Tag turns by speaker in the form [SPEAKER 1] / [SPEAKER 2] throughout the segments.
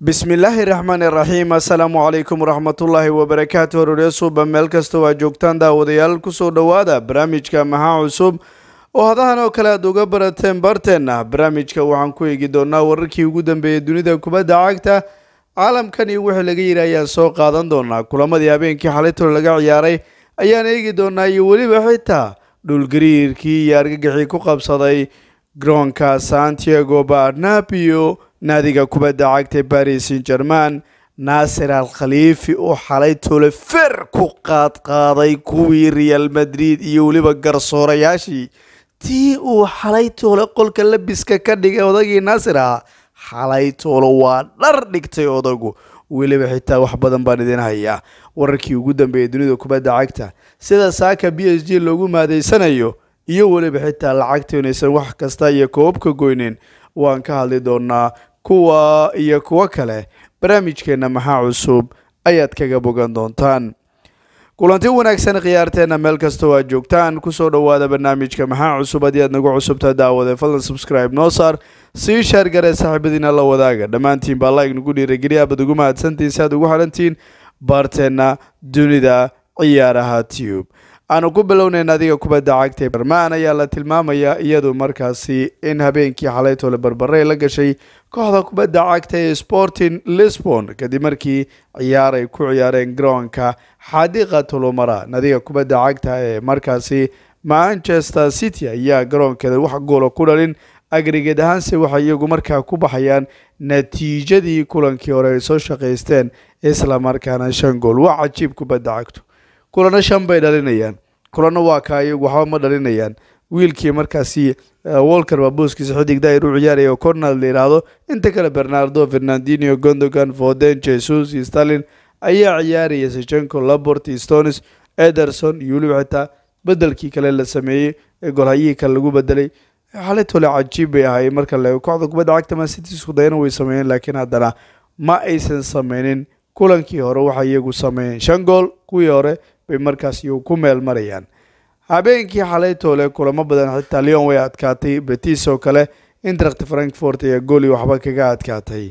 [SPEAKER 1] bismillaahi raxmaani raxiim assalaamu calaykum waraxmatullaahi wabarakaatu hororya suuba meel kasta waa joogtaan daawadayaal kusoo dhowaada barnaamijka maxaa cusub oo hadahan oo kale aad uga barateen barteenna barnaamijka waxaan ku eegi doonaa wararkii ugu dambeeyay dunida kubadda cagta caalamkan iyo wixii laga yidhi ayaan soo qaadan doonaa kulamadii habeenkii xalitol laga ciyaaray ayaan eegi doonaa iyo weliba xitaa dhulgariirkii iyo argagixii ku qabsaday garoonka santiago barnabio naadiga kubadda cagta baris san german naasir al khaliifi oo xalay tole fer ku qaadqaaday kuwii real madrid iyo weliba garsoorayaashii tii uu xalay toole qolka labiska ka dhigay odagii naasir ahaa xalay toole waa dhar dhigtay odagu weliba xitaa wax badan baan idin hayaa wararkii ugu dambeeyay dunida kubadda cagta sida saaka b s g loogu maadeysanayo iyo weliba xitaa lacagta inaysan wax kasta iyo koobka goynin waan ka hadli doonaa kuwa iyo kuwo kale barnaamijkeenna maxaa cusub ayaad kaga bogan doontaan kulanti wanaagsan khiyaarteenna meel kastoo aad joogtaan kusoo dhowaada barnaamijka maxaa cusub haddii aad nagu cusubtaa daawade fadlan subscribe noo saar sii shaargaree saaxiibadiina la wadaaga dhammaantiin baa like nagu dhiirageliya abad ugu mahadsantiin si aad ugu xidhantiin baarteenna dunida ciyaaraha tube aanu ku bilownayna adiga kubadda cagta barmaan ayaa la tilmaamayaa iyadu markaasi in habeenkii xalaytole barbarey la gashay kooxda kubadda cagta ee sporting lisbon kadib markii ciyaar ay ku ciyaareen garoonka xadiqa tulumara nadiga kubadda cagta ee markaasi manchester city ayaa garoonkeeda wax goola ku dhalin agrigeed ahaanse waxay iyagu markaa ku baxayaan natiijadii kulankii hore ay soo shaqaysteen islamarkaana shan gool waa cajiib kubadda cagtu kulano shan bay dhalinayaan kulano waa kaa iyagu waxba ma dhalinayaan wiilkii markaasi wolker baa booskiisa xidig daayir u ciyaaraya oo cornal la yidhaahdo inta kale bernardo fernandino gondogan foden jesus iyo stalin ayaa ciyaaraya sechenko labort stones ederson iyo weliba xitaa bedelkii kale la sameeyey ee golhayihii kale lagu bedelay xalitole cajiib bay ahaayeen marka la kooxda kubadda cagta man city isku dayana way sameeyeen laakiin haddana ma aysan sameynin kulankii hore waxay iyagu sameeyeen shan gool kuwii hore bay markaas iyagu ku meel marayaan habeenkii xalaytoole kulamo badan xitaa leon way adkaatay betis oo kale intract frankfort ayaa gooli waxba kaga adkaatay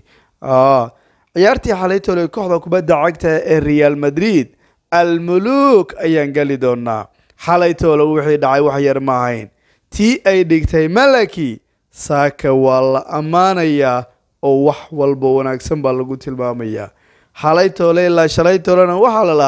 [SPEAKER 1] ciyaartii xalaytoole kooxda kubadda cagta ee real madrid almuluk ayaan geli doonaa xalaytoole wixii dhacay wax yar ma ahayn tii ay dhigtay malaki saaka waa la ammaanayaa oo wax walba wanaagsan baa lagu tilmaamayaa xalaytoole ilaa shalaytoolena waxaa la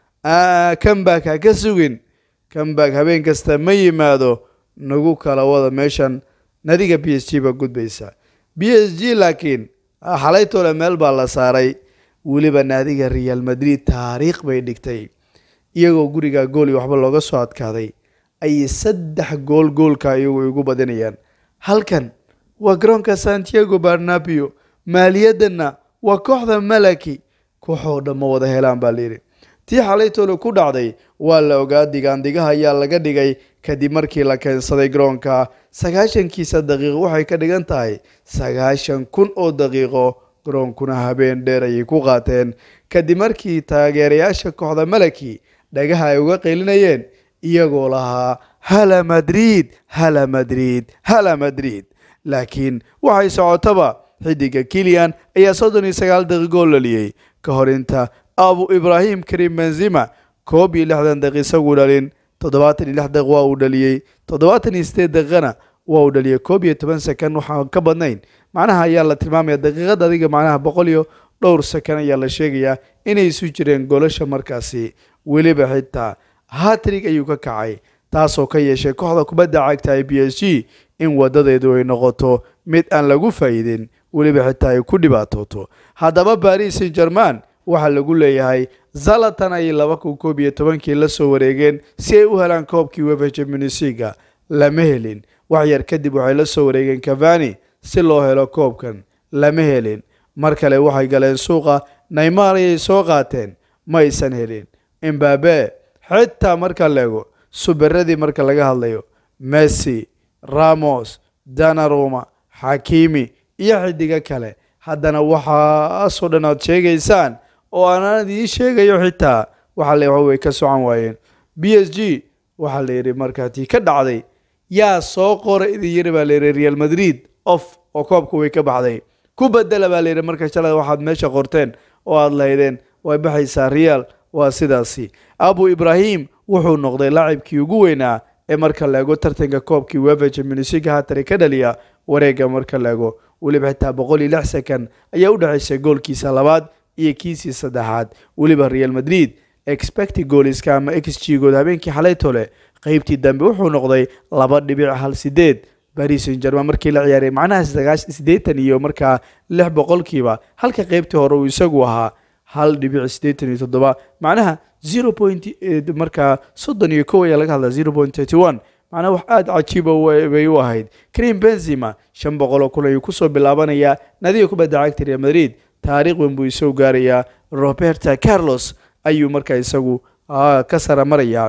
[SPEAKER 1] lahaa kambak ha ka sugin kambak habeen kasta ma yimaado nagu kala wada meeshan nadiga b s g baa gudbaysa b s g laakiin xalaytoole meel baa la saaray weliba naadiga real madrid taariikh bay dhigtay iyagoo guriga gooli waxba looga soo adkaaday ayay saddex gool goolka iyagu igu badinayaan halkan waa garoonka santiago barnabio maaliyadanna waa kooxda malaki kooxoo dhan ma wada helaan baa layidhi tii xalaytoole ku dhacday waa la ogaa digaandigaha ayaa laga dhigay kadib markii la keensaday garoonka sagaashankiisa daqiiqo waxay ka dhigan tahay sagaashan kun oo daqiiqo garoonkuna habeen dheer ayay ku qaateen kadib markii taageerayaasha kooxda malaki dhagaha ay uga qeylinayeen iyagoo lahaa hala madrid hala madrid hala madrid laakiin waxay socotaba xidiga kilian ayaa soddon iyo sagaal daqiiqoo laliyey ka hor inta abu ibraahim karim benzima koob iyo lixdan daqiiq isagu dhalin toddobaatan iyo lix daqiiq waa uu dhaliyey toddobaatan iyo sideed daqiiqana waa uu dhaliyey koob iyo toban sekan waxaan ka badnayn macnaha ayaa la tilmaamaya daqiiqad adiga macnaha boqol iyo dhowr sekan ayaa la sheegayaa inay isu jireen golasha markaasi weliba xitaa hatrig ayuu ka kacay taasoo ka yeeshay kooxda kubadda cagta ee b s g in wadadeedu ay noqoto mid aan lagu faa'iidin weliba xitaa ay ku dhibaatooto haddaba baris san german waxaa lagu leeyahay zalatan ayay laba kun koob iyo tobankii la soo wareegeen si ay u helaan koobkii wefa jamunisiga lama helin wax yar kadib waxay la soo wareegeen cavani si loo helo koobkan lama helin mar kale waxay galeen suuqa naymar ayay soo qaateen ma aysan helin imbabe xitaa marka leego suberadii marka laga hadlayo messi ramos danaruma xakimi iyo xidigo kale haddana waxaasoo dhan aad sheegaysaan oo aanan idiin sheegayo xitaa waxaa la way ka socon waayeen b s g waxaa la yidhi markaa tii ka dhacday yaa soo qora idin yiri baa la yidhi real madrid of oo koobka way ka baxday ku bedela baa layidhi marka shalay waxaad meesha qorteen oo aada lahaydeen way baxaysaa real waa sidaasi abu ibrahim wuxuu noqday laacibkii ugu weynaa ee marka la ego tartanka koobkii wefa championsig haatari ka dhaliya wareega marka la ego weliba xitaa boqol iyo lix second ayaa u dhexaysay goolkiisa labaad iyo kiisii saddexaad weliba real madrid expecti gooliska ama x g good habeenkii xalay tole qeybtii dambe wuxuu noqday laba dhibic hal sideed baris san german markii la ciyaaray macnaha siddeetan iyo markaa lix boqolkiiba halka qeybtii hore uu isagu ahaa hal dhibic siddeetan iyo toddoba macnaha zero point markaa soddon iyo kow ayaa laga hadlaa zero point thirty one macnaha wax aada cajiiba bay u ahayd karim benzima shan boqol oo kun ayuu kusoo bilaabanayaa nadiga kubadda cagta real madrid taariikh weyn buu isoo gaarayaa roberta carlos ayuu markaa isagu ka sara marayaa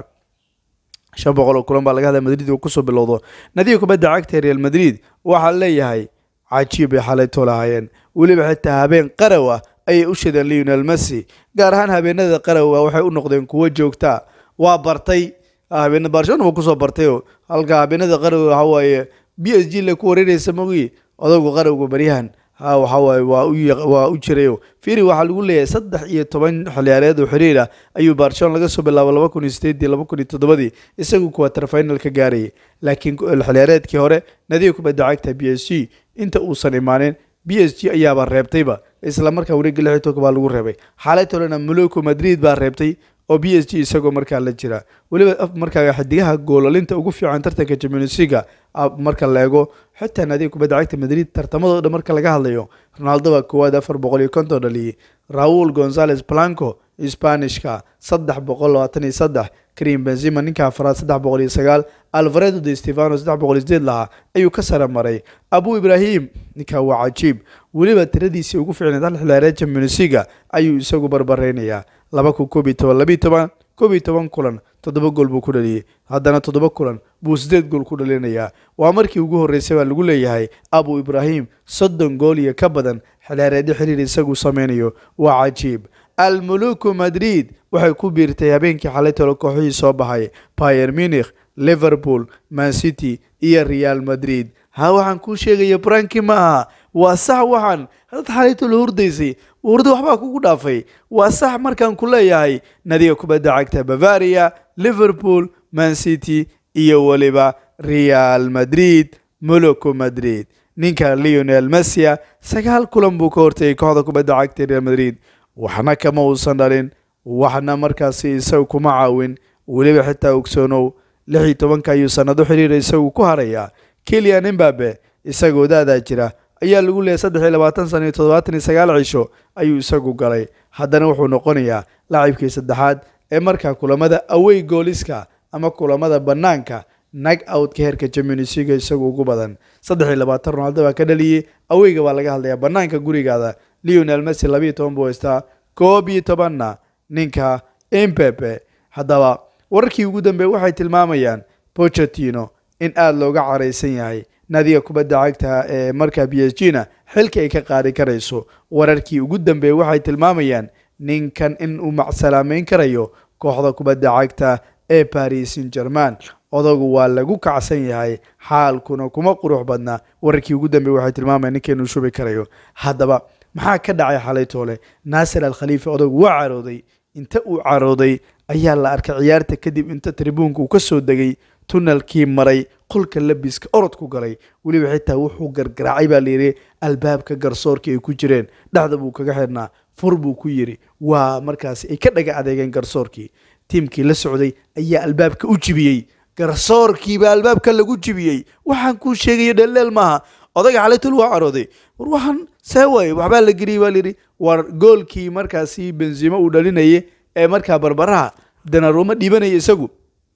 [SPEAKER 1] shan boqol oo kulan baa laga hadlaya madrid uu kusoo bilowdo nadiga kubadda cagta real madrid waxaa leeyahay cajiib bay xalaytoo lahaayeen weliba xitaa habeen qaraw ah ayay u shadeen leonel messi gaar ahaan habeenada qarowga waxay u noqdeen kuwo joogtaa waa bartay habeen barcelona buu kusoo bartayo halka habeenada qarowga waxa waaye b s g le ku wareereysa mogii odaygu qarowga baryahan ha waxawaaye waa u jirayo firi waxaa lagu leeyahay saddex iyo toban xiliyaareed oo xiriir ah ayuu barcelona laga soo bilaabo laba kun iyo sideedii laba kun iyo toddobadii isagu kuwatar final ka gaarayay laakiin xiliyaareedkii hore nadiga kubadda cagta b s g inta uusan imaanin b s g ayaaba reebtayba isla markaa wareegga lix iyo tobanka baa lagu reebay xaalay tolena moloco madrid baa reebtay oo b s g isagoo markaa la jira weliba markaa xidigaha goolalinta ugu fiican tartanka championsliga marka la eego xitaa naadiga kubadda cagta madrid tartamadoo dhan marka laga hadlayo ronaldo baa koowaad afar boqol iyo konton dhaliyey raul gonzales blanco spanishka saddex boqol labaatan iyo saddex karim benzima ninka afraad saddex boqol iyo sagaal alvaredo de stefano saddex boqol iyo sideed lahaa ayuu ka sare maray abu ibrahim ninka waa cajiib weliba tiradiisii ugu fiicneed hal xilaareed championsliga ayuu isagu barbareynayaa laba kun koob iyo toban labiiyo toban koob iyo toban kulan toddoba gool buu ku dhaliyey haddana toddoba kulan buu sideed gool ku dhalinayaa waa markii ugu horreysay baa lagu leeyahay abu ibrahim soddon gool iyo ka badan xilaareedyo xiriir isagu sameynayo waa cajiib almuluku madrid waxay ku biirtay habeenkii xalay tolo kooxihii soo baxay bayer munich liverpool man city iyo real madrid ha waxaan kuu sheegaya branki ma aha waa sax waxaan hadad xalaytolo hurdaysay hurda waxbaa kugu dhaafay waa sax markaan ku leeyahay nadiga kubadda cagta bavaria liverpool man city iyo weliba real madrid moloco madrid ninka leonel messia sagaal kulan buu ka hortayay kooxda kubadda cagta real madrid waxna kama uusan dhalin waxna markaasi isagu kuma caawin weliba xitaa ogsoonow lix iyo tobanka ayuu sanado xiriira isagu ku harayaa kelian imbabe isagoo daadaa jira ayaa lagu leeyahy saddex iyo labaatan sana iyo toddobaatan iyo sagaal cisho ayuu isagu galay haddana wuxuu noqonayaa laacibkii saddexaad ee markaa kulamada awey gooliska ama kulamada bannaanka nag outka heerka jamunisiga isagu ugu badan saddex iyo labaatan ronaldo baa ka dhaliyey aweyga baa laga hadlayaa bannaanka gurigaada leonel messi labiiyo toban buu haystaa koob iyo tobanna ninka impepe haddaba wararkii ugu dambeey waxay tilmaamayaan bochetino in aada looga caraysan yahay nadiga kubadda cagta ee markaa b s g na xilka ay ka qaadi karayso wararkii ugu dambeeyey waxay tilmaamayaan ninkan in uu macsalaameyn karayo kooxda kubadda cagta ee paris saint german odagu waa lagu kacsan yahay xaalkuna kuma qurux badna wararkii ugu dambeey waxay tilmaamayaan ninka inuu shubi karayo haddaba maxaa ka dhacay xalay toole naasir al khaliifa odagu waa carooday inta uu carooday ayaa la arkay ciyaarta kadib inta tribuunka uu ka soo degay tunalkii maray qolka labiska orodku galay weliba xitaa wuxuu gargaraacay baa layidhi albaabka garsoorka ay ku jireen dhexda buu kaga xirnaa fur buu ku yidhi waa markaasi ay ka dhaga adeegeen garsoorkii tiimkii la socday ayaa albaabka u jibiyey garsoorkiibaa albaabka lagu jibiyey waxaan kuu sheegaya dheeldheel maaha odayga xalaytul waa carooday war waxaan see waaye waxbaa la geliyay baa layidhi war goolkii markaasi benzimo uu dhalinayay ee markaa barbaraha danaruuma dhiibanaya isagu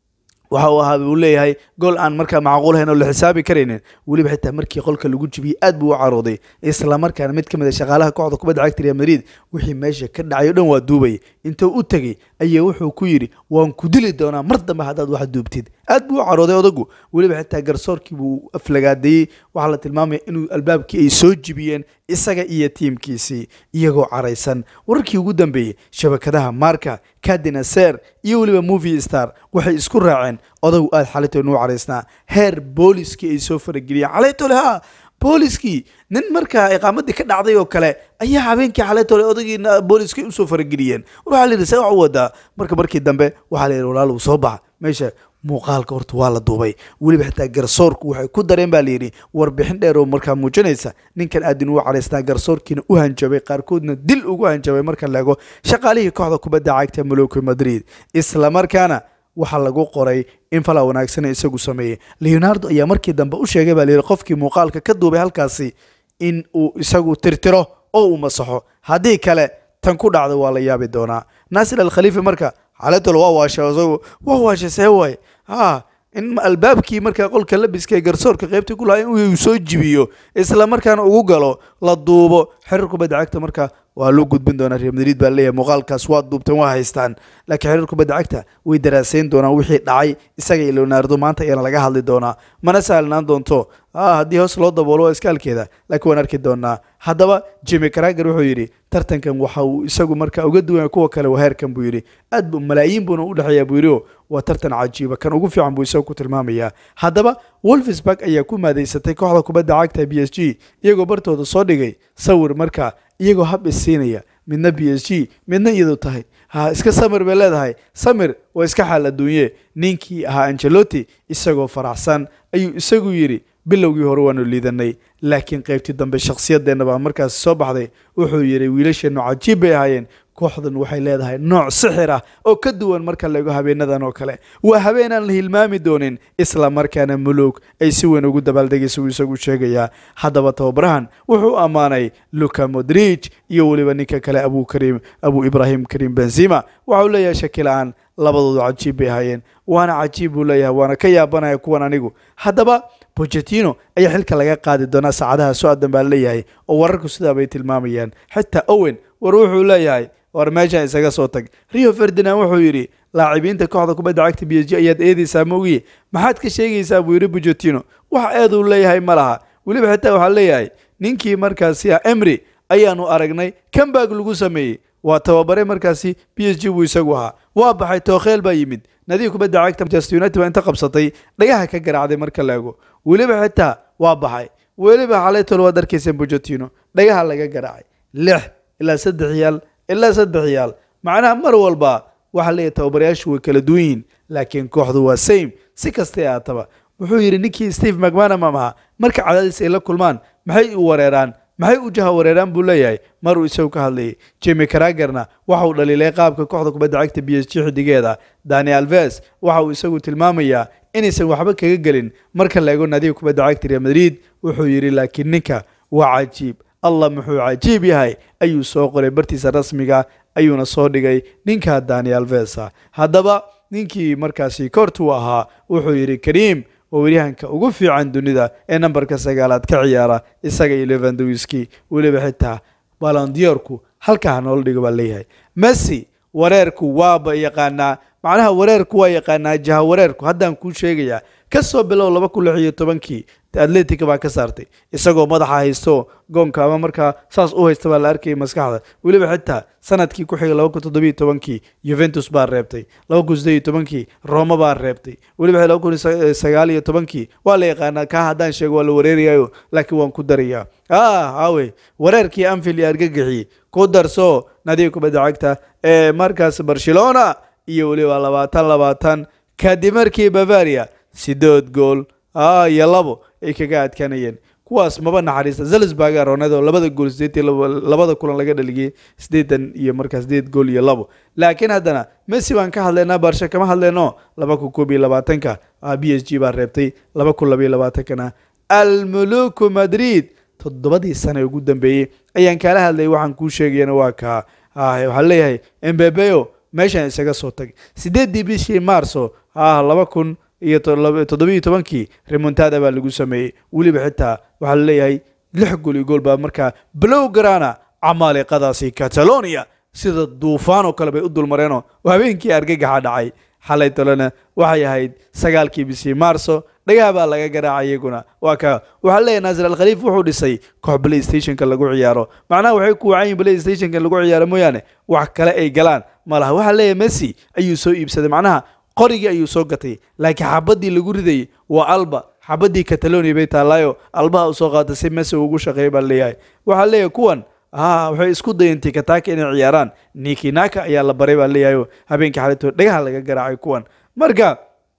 [SPEAKER 1] waxa uu ahaa uu leeyahay gool aan markaa macquulahayn oo la xisaabi karaynin weliba xitaa markii qolka lagu jibiyey aad buu u carooday isla markaana mid ka mid a shaqaalaha kooxda kubadda cagta real madrid wixii meesha ka dhacay o dhan waa duubay intuu u tegey ayaa wuxuu ku yidhi waan ku dili doonaa mar dambe haddaad wax duubtid aad buu u carooday odagu weliba xitaa garsoorkii buu aflagaadeeyey waxaa la tilmaamaya inuu albaabkii ay soo jibiyeen isaga iyo tiimkiisii iyagoo caraysan wararkii ugu dambeeyey shabakadaha marka kadinaser iyo weliba movie star waxay isku raaceen odagu aada xalaytole nuu caraysnaa heer booliskii ay soo farageliyeen xalaytole ha booliskii nin markaa iqaamadii ka dhacday oo kale ayaa habeenkii xalaytole odagii booliskii usoo farageliyeen waxaa la yidhi see wax u wadaa marka markii dambe waxaa la yidhi walaal uu soo baxa meesha muuqaalka horta waa la duubay weliba xitaa garsoorku waxay ku dareen baa layidhi warbixin dheer oo markaa muujinaysa ninkan aadin uu caraysnaa garsoorkiina u hanjabay qaarkoodna dil ugu hanjabay marka la ego shaqaalihii kooxda kubadda cagta maloki madrid isla markaana waxaa lagu qoray in falaa wanaagsana isagu sameeyey leonardo ayaa markii dambe u sheegay baa layidhi qofkii muuqaalka ka duubay halkaasi in uu isagu tirtiro oo uu masaxo haddii kale tan ku dhacda waa la yaabi doonaa naasir alkhaliifi marka xaaladol waa waashay isagu waa waashay see waaye ha in albaabkii markaa qolka labiska ee garsoorka qaybtii ku lahaa in uu soo jibiyo isla markaana ugu galo la duubo xiriir kubadda cagta marka waa loo gudbin doonaa real madrid baa leeyahay muuqaalkaas waa duubteen waa haystaan laakiin xiriir kubadda cagta way daraasayn doonaan wixii dhacay isaga iyo leonardo maanta ayaana laga hadli doonaa mana sahlanaan doonto haddii hoos loo daboolo waa iskaalkeeda laakiin waan arki doonaa haddaba jimi crager wuxuu yidhi tartankan waxa uu isagu marka uga duwan kuwa kale waheerkan buu yidhi aad bu malaayiin buuna u dhexeeyaa buu yidhi waa tartan cajiiba kan ugu fiican buu isagu ku tilmaamayaa haddaba wolfsburg ayaa ku maadeysatay kooxda kubadda cagta b s g iyagoo bartooda soo dhigay sawir marka iyagoo hab isiinaya midna b s g midna iyadu tahay ha iska samir bay leedahay samir waa iska xaal adduunye ninkii ahaa angelotti isagoo faraxsan ayuu isagu yidhi bilowgii hore waanu liidanay laakiin qaybtii dambe shakhsiyadeenna baa markaasi soo baxday wuxuu yidhi wiilasheennu cajiib bay ahaayeen kooxdan waxay leedahay nooc sixir ah oo ka duwan marka laego habeenadan oo kale waa habeen aan la hilmaami doonin isla markaana mulug ay si weyn ugu dabaaldegaysa uu isagu sheegayaa haddaba tababarahan wuxuu ammaanay luka modrij iyo weliba ninka kale abu karim abu ibrahim karim benzima waxau leeyahay shakila-aan labadoodu cajiib bay ahaayeen waana cajiib buu leeyahay waana ka yaabanaya kuwan anigu haddaba bochetino ayaa xilka laga qaadi doonaa saacadaha so-adan baa leeyahay oo wararku sidaa bay tilmaamayaan xitaa owen war wuxuu leeyahay war meeshaan isaga soo tag rio ferdinand wuxuu yidhi laacibiinta kooxda kubadda cagta b s g ayaad eedeysaa mogiye maxaad ka sheegaysaa buu yidhi bochetino wax eeduu leeyahay ma laha weliba xitaa waxaa leeyahay ninkii markaasi ah emry ayaanu aragnay kambag lagu sameeyey waa tababare markaasi b s g buu isagu ahaa waa baxay tookheel baa yimid nadiga kubadda cagta manchester united baa inta qabsatay dhagaha ka garaacday marka la ego weliba xitaa waa baxay weliba xalaytol waad arkayseen bochetino dhagaha laga garaacay lix ilaa saddex yaal ilaa saddex yaal macnaha mar walba waxaa leeyahay tababarayaashu way kala duwan yihiin laakiin kooxdu waa same si kastay aataba wuxuu yidhi ninkii steve macmanamam ahaa marka cadaadis ay la kulmaan maxay u wareeraan maxay u jaha wareeraan buu leeyahay maruu isagu ka hadlayay jimi cragerna waxa uu dhaliilay qaabka kooxda kubadda cagta b s g xidigeeda dani alves waxa uu isagu tilmaamayaa inaysan waxba kaga gelin marka la ego naadiga kubadda cagta real madrid wuxuu yidhi laakiin ninka waa cajiib allah muxuu cajiib yahay ayuu soo qoray bartiisa rasmiga ayuuna soo dhigay ninka dani alvesa haddaba ninkii markaasi koortuu ahaa wuxuu yidhi kariim waa weryahanka ugu fiican dunida ee nambarka sagaalaad ka ciyaara isaga iyo levandowiski weliba xitaa balondiyorku halkaa noola dhigo baa leeyahay messi wareerku waaba yaqaanaa macnaha wareerku waa yaqaanaa jaha wareerku haddaan kuu sheegayaa ka soo bilow laba kun lix iyo tobankii atletica baa ka saartay isagoo madaxa haysto goonka ama markaa saas u haysta baa la arkayay maskaxda weliba xitaa sanadkii ku xigay laba kun toddobiyo tobankii juventus baa reebtay laba kun siddeed iyo tobankii roma baa reebtay weliba laba kun sagaal iyo tobankii waa la yaqaanaa kaa haddaan sheego waa la wareerayayo laakiin waan ku darayaa ah hawe wareerkii anfield iyo argagixii ku darso nadiga kubadda cagta ee markaas barcelona iyo weliba labaatan labaatan kadib markii bavaria sideed gool iyo labo ay kaga adkaanayeen kuwaas maba naxariista zalsburga ronado labada gool sideed labada kulan laga dhaligiyey sideetan iyo markaa sideed gool iyo labo laakiin haddana messi baan ka hadlaynaa barsha kama hadlayno laba kun koob iyo labaatanka b s g baa reebtay laba kun labaiyo labaatankana almuluku madrid toddobadii sane ugu dambeeyey ayaan kaala hadlayay waxaan kuu sheegayana waa kaa waxaa leeyahay embebeo meeshaan isaga soo tag sideeddii bishii marso laba kun iyo toddobiiyo tobankii remontada baa lagu sameeyey weliba xitaa waxaa laleeyahay lix gool iyo gool baa markaa blow garana camaaliqadaasi catalonia sida duufaan oo kale bay u dulmareenoo habeenkii argagaxa dhacay xalay tolena waxay ahayd sagaalkii bishii marso dhagaha baa laga garaacay iyaguna waa ka waxaa leeyahay naasir alkhaliif wuxuu dhisay koox play stationka lagu ciyaaro macnaha waxay ku wacan yihin play stationka lagu ciyaaro mooyaane wax kale ay galaan ma laha waxaa leeyahay messi ayuu soo iibsaday macnaha qorigii ayuu soo gatay laakiin xabadii lagu ridayay waa alba xabadii catalonia bay taallaayo albaha usoo qaata si mese ugu shaqeeya baa leeyahay waxaa leeyahay kuwan ah waxay isku dayeen tikataka inay ciyaaraan nikinaka ayaa la baray baa leeyahay habeenkii xalayto dhagaha laga garaacay kuwan marka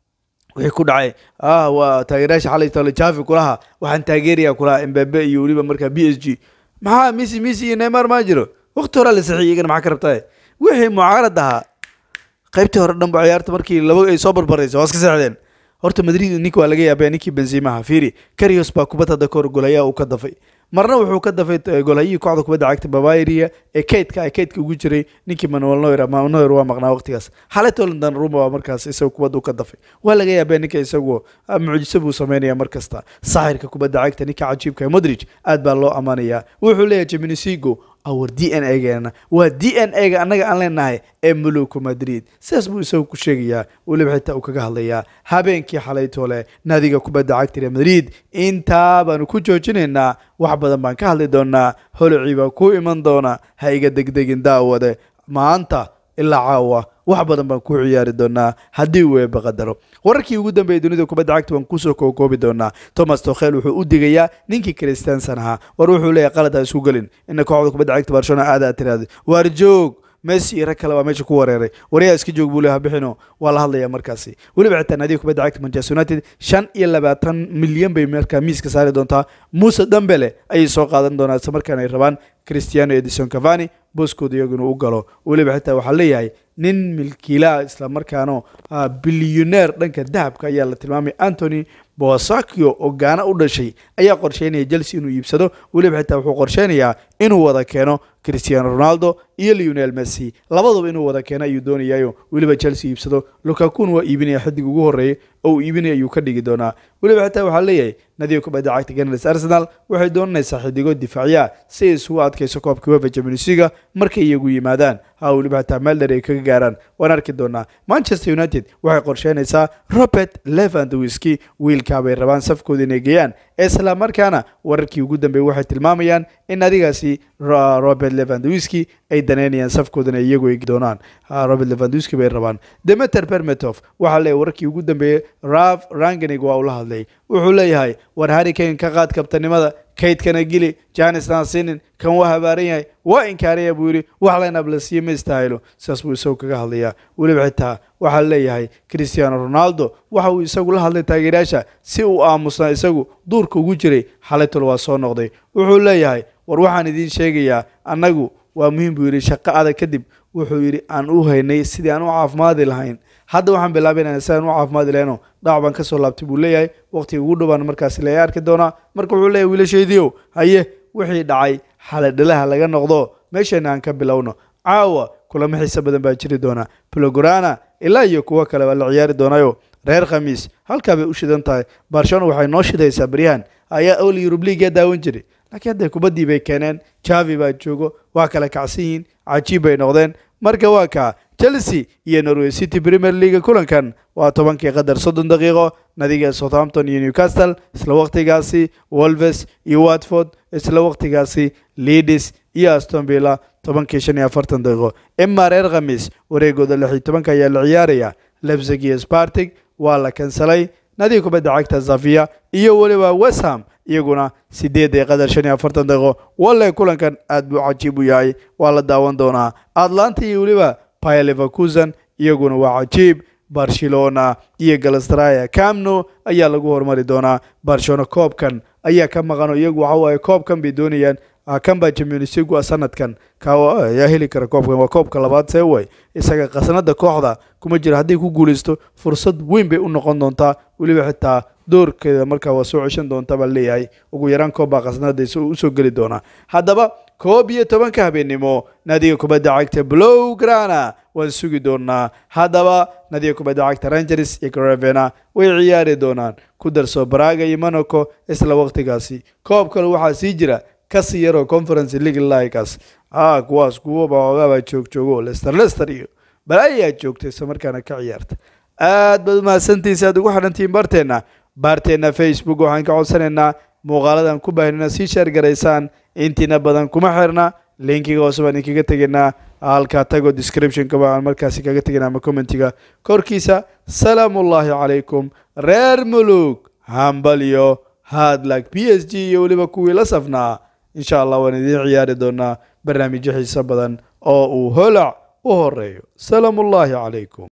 [SPEAKER 1] wixii ku dhacay ah waa taageerayaasha xalay tole javi kulaha waxaan taageeraya kulaha mbabe iyo weliba markaa b s g maxaa misi misi iyo neymar maa jiro waqti horaa la saxiy iyagana maxaa ka rabtaa wixii mucaarad ahaa qaybtii hore dhanba ciyaarta markii laba ay soo barbaraysa waa iska seexdeen horta madrid ninka waa laga yaabaya ninkii benzimaha fiiri karios baa kubad hadda kahor golayaa uu ka dafay marna wuxuu ka dafay golhayihii kooxda kubadda cagta bavaria ee keydka ee keydka ugu jiray ninkii manuel noyer manuel noyer waa maqnaa waqtigaas xalay tolandan ruma waa markaas isagu kubadda u ka dafay waa laga yaabaya ninka isagu mucjiso buu sameynaya mar kasta saaxirka kubadda cagta ninka cajiibka ee modric aad baa loo ammaanayaa wuxuu leeyahay jiminisigo awar d n a geena waa d n a ga annaga aan leenahay ee muluku madrid sidaas buu isagu ku sheegayaa weliba xitaa uu kaga hadlayaa habeenkii xalaytoole naadiga kubadda cagta real madrid intaa baanu ku joojinaynaa wax badan baan ka hadli doonaa holocii baa ku iman doona ha iga degdegin daawade maanta ilaa caawa wax badan baan ku ciyaari doonaa haddii uu eeba qadaro wararkii ugu dambeeyay dunida kubadda cagta waan kusoo kookoobi doonaa thomas tokhel wuxuu u digayaa ninkii christiansan ahaa war wuxuu leeyahay qalad ha isku gelin ina kooxda kubadda cagta barcelona aada aad tiraahdo waar joog messi iyo rag kale baa meesha ku wareeray waryaa iska joog buu leeyahay bixino waa la hadlayaa markaasi weliba xitaa naadiga kubadda cagta manchester united shan iyo labaatan milyan bay markaa miiska saari doontaa muuse dambele ayay soo qaadan doonaa isla markaana ay rabaan cristiano edison cavani booskooda iyaguna u galo weliba xitaa waxaa leeyahay nin milkiilaha isla markaano bilyoneer dhanka dahabka ayaa la tilmaamay antony bosakio oo gaana u dhashay ayaa qorsheynaya chelsea inuu iibsado weliba xitaa wuxuu qorsheynayaa inuu wada keeno cristiano ronaldo iyo leonel messi labaduba inuu wada keeno ayuu doonayayo weliba chelsea iibsado lukakun waa iibinaya xiddig ugu horreeyay oo uu iibinaya ayuu ka dhigi doonaa weliba xitaa waxaa leeyahay nadiga kubadda cagta ganars arsenal waxay doonanaysaa xidigo difaaciya si ay isugu adkayso koobka wefa champions markay iyagu yimaadaan ha weliba xitaa meel dheer ay kaga gaaraan waan arki doonaa manchester united waxay qorsheynaysaa robert levandowski wiilkaa bay rabaan safkooda inay geeyaan isla markaana wararkii ugu dambeeyey waxay tilmaamayaan in adigaasi robert levandowski ay daneynayaan safkoodana iyagu ay doonaan robert levandowski bay rabaan demeter bermetov waxaa leeyahay wararkii ugu dambeeyey raf rangenig waa ula hadlay wuxuu leeyahay war harry kane ka qaad kabtanimada kaydkana gili janis naasinin kan waa habaaran yahay waa inkaaraya buu yidhi wax laynab la siiye ma istaahilo sidaas buu isagu kaga hadlayaa weliba xitaa waxaa leeyahay cristiano ronaldo waxa uu isagu la hadlay taageerayaasha si uu aamusnaa isagu duurka ugu jiray xalaytol waa soo noqday wuxuu leeyahay war waxaan idiin sheegayaa annagu waa muhiim buu yidhi shaqo adag kadib wuxuu yidhi aan u haynay sidii aan u caafimaadi lahayn hadda waxaan bilaabaynaa sidaan u caafimaadi lahayno dhaac baan ka soo laabtay buu leeyahay waqtiga ugu dhowaan markaasi la arki doonaa marka wuxuu leeyahay wiilashaydiiow haye wixii dhacay xaladhalaha laga noqdo meeshana aan ka bilowno caawa kulamo xiise badan baa jiri doona blogorana ilaa iyo kuwo kale baa la ciyaari doonayo reer khamiis halkaa bay u shidan tahay barcelona waxay noo shidaysaa baryahan ayaa ol yurub leaga daawan jiray laakiin hadda kubaddii bay keeneen javi baa joogo waa kala kacsan yihiin cajiib bay noqdeen marka waa kaa chelsea iyo norway city premier league kulankan waa tobankii qadar soddon daqiiqo nadiga southampton iyo newcastle isla waqtigaasi wolves iyo watford isla waqtigaasi leadis iyo aston villa tobankii shan iyo afartan daqiiqo ima reer khamiis wareegooda lix iyo tobanka ayaa la ciyaaraya lebzig iyo spartig waa la kansalay nadiga kubadda cagta zavia iyo weliba westham iyaguna sideed ee qadar shan iyo afartan daqiiqo walle kulankan aad buu cajiib u yahay waa la daawan doonaa atlanta iyo weliba paya leverkusen iyaguna waa cajiib barcelona iyo galastraya camno ayaa lagu hormari doonaa barcelona koobkan ayaa ka maqano iyagu waxa waaye koobkan bay doonayaan kan baa champions league sanadkan ayaa heli kara koobkan waa koobka labaad see way isaga qasnada kooxda kuma jira hadday ku guuleysto fursad weyn bay u noqon doontaa weliba xitaa doorkeeda markaa waa soo ceshan doonta baa leeyahay ugu yaraan koob baa qasnada usoo geli doonaa haddaba koob iyo tobanka habeennimo naadiga kubadda cagta blow grana waan sugi doonaa haddaba naadiga kubadda cagta rangers iyo gravena way ciyaari doonaan ku darso baraga iyo monaco isla waqtigaasi koob kale waxaa sii jira kasii yaroo conference league likaas a kuwaas kuwaba ogaabaa joogjoogo lester lester iyo balaayaa joogta isla markaana ka ciyaarta aad baad umahadsantihin si aad ugu xidhantihiin barteenna baarteenna facebook waxaan ka codsanaynaa muuqaaladan ku baahnina sii sheer garaysaan intiina badan kuma xirna linkiga hoose baan idinkaga tegaynaa halkaa tago descriptionka baan markaasi kaga tegaynaa ama commentiga korkiisa salaamullaahi calaykum reer mulug hambalyo hadlag p s g iyo weliba kuwii la safnaa insha allah waan idiin ciyaari doonaa barnaamijyo xiiso badan oo uu holac u horeeyo salaamu ullaahi calaykum